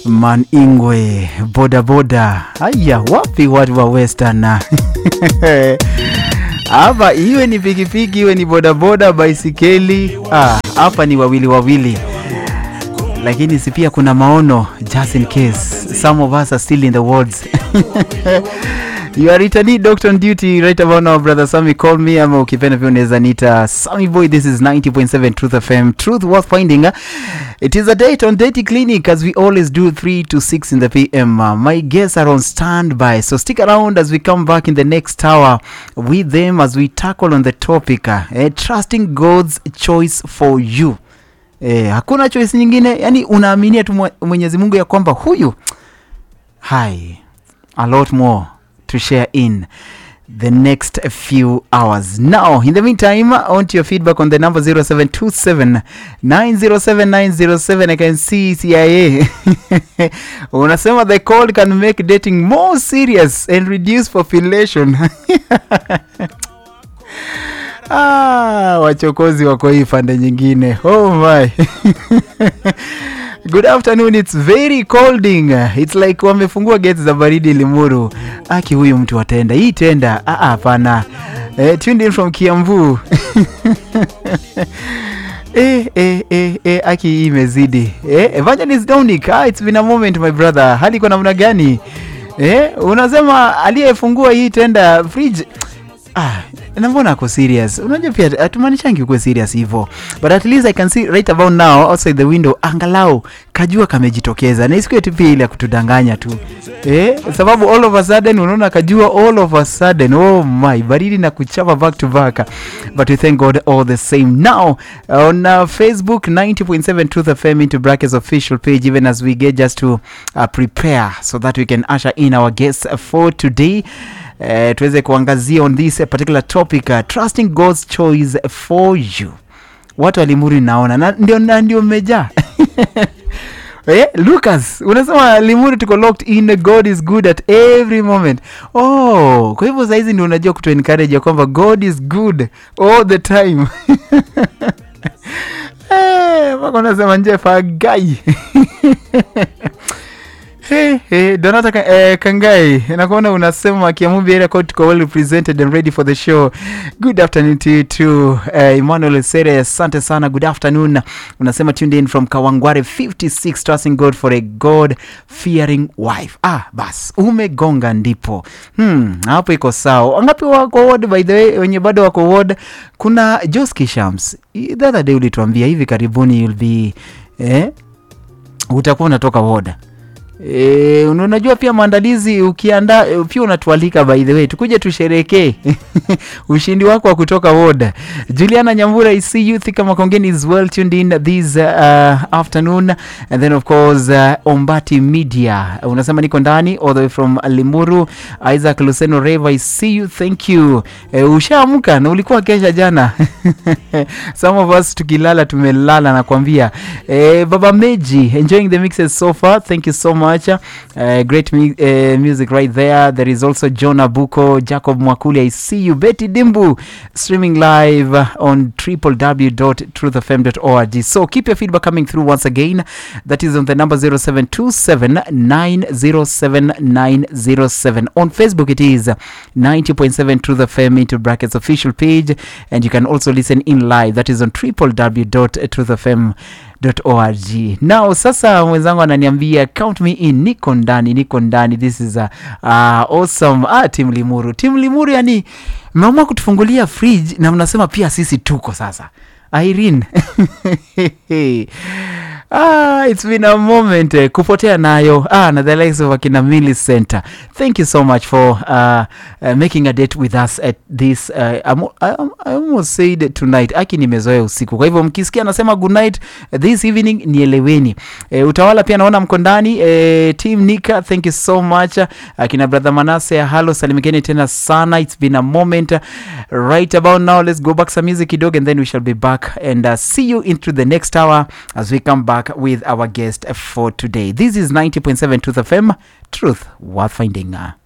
Man Ingwe bodaboda. Haya, wapi watu wa Western? Hapa iwe ni pikipiki iwe ni bodaboda, baisikeli, ah, hapa ni wawili wawili, lakini si pia kuna maono, just in case some of us are still in the wards You are returning doctor on duty right about now brother Sammy call me ama ukipenda pia unaweza nita Sammy boy this is 90.7 Truth FM Truth worth finding It is a date on Date Clinic as we always do 3 to 6 in the PM Uh, my guests are on standby so stick around as we come back in the next hour with them as we tackle on the topic uh, eh, trusting God's choice for you eh, hakuna choice nyingine yani unaaminia tu mwe- Mwenyezi Mungu ya kwamba huyu hai a lot more to share in the next few hours. Now, in the meantime, on to your feedback on the number 0727 907 907. I can see CIA. Unasema the call can make dating more serious and reduce population. Ah, wachokozi wako hii pande nyingine. Oh my. Good afternoon, it's very colding. It's like wamefungua gates za baridi Limuru. Aki huyu mtu wa tenda. Hii tenda. Ah ah, hapana. Eh, tuned in from Kiambu. eh, eh, eh, eh, aki hii imezidi. Eh, Evangelist Dominic, ah, it's been a moment my brother. Hali kwa namna gani? Eh, unasema aliyefungua hii tenda fridge Ah, na mbona ako serious? Unajua pia hatumaanishangi ukuwe serious hivyo. But at least I can see right about now outside the window angalau kajua kamejitokeza. Na isikuwe tu pia ile ya kutudanganya tu. Eh, sababu all of a sudden unaona kajua all of a sudden. Oh my, baridi na kuchapa back to back. But we thank God all the same. Now on uh, Facebook 90.7 Truth FM into brackets official page even as we get just to uh, prepare so that we can usher in our guests for today uh, tuweze kuangazia on this particular topic uh, trusting God's choice for you. Watu wa Limuru naona na ndio na ndio mmejaa Eh, Lucas unasema Limuru tuko locked in God is good at every moment. Oh, kwa hivyo saizi ndio unajua kutu encourage ya kwamba God is good all the time. Eh, mpaka unasema nje fagai. Hey, hey, Donata Ka- eh, Kangai, nakuona unasema Kiamubi area code tuko well represented and ready for the show. Good afternoon to you too. Eh, Emmanuel Sere, asante sana. Good afternoon. Unasema tuned in from Kawangware 56 trusting God for a God fearing wife. Ah, bas, umegonga ndipo. Hmm, hapo iko sawa. Wangapi wako ward by the way, wenye bado wako ward? Kuna Joski Shams. The other day ulituambia hivi karibuni you'll be eh, utakuwa unatoka ward. E, unajua pia maandalizi ukiandaa e, pia unatualika by the way tukuje tusherekee ushindi wako wa kutoka woda juliana nyambura i see you thika makongeni is well tuned in this uh, afternoon and then of course uh, ombati media unasema niko ndani all the way from limuru isaac luceno reva i see you thank you e, ushaamka na ulikuwa kesha jana some of us tukilala tumelala nakwambia e, baba meji enjoying the mixes so far thank you so much uh, great mu uh, music right there there is also john abuko jacob mwakuli i see you betty dimbu streaming live on www.truthfm.org so keep your feedback coming through once again that is on the number 0727907907 on facebook it is 90.7 truth fm into brackets official page and you can also listen in live that is on www.truthfm org now sasa mwenzangu ananiambia count me in niko ndani niko ndani this is a, uh, awesome ah, tim limuru tim limuru yani mmeamua kutufungulia fridge na mnasema pia sisi tuko sasa irene Ah, it's been a moment eh, kupotea nayo ah, na the likes of akina Millicent thank you so much for uh, uh, making a date with us at this uh, I'm, I, I almost said tonight aki nimezoea usiku kwa hivyo mkisikia anasema good night this evening nieleweni eh, utawala pia naona mko ndani eh, team nika thank you so much akina brother manase halo salimikeni tena sana it's been a moment right about now let's go back some music kidogo and then we shall be back and uh, see you into the next hour as we come back with our guest for today this is 90.7 truth fm truth worth finding uh,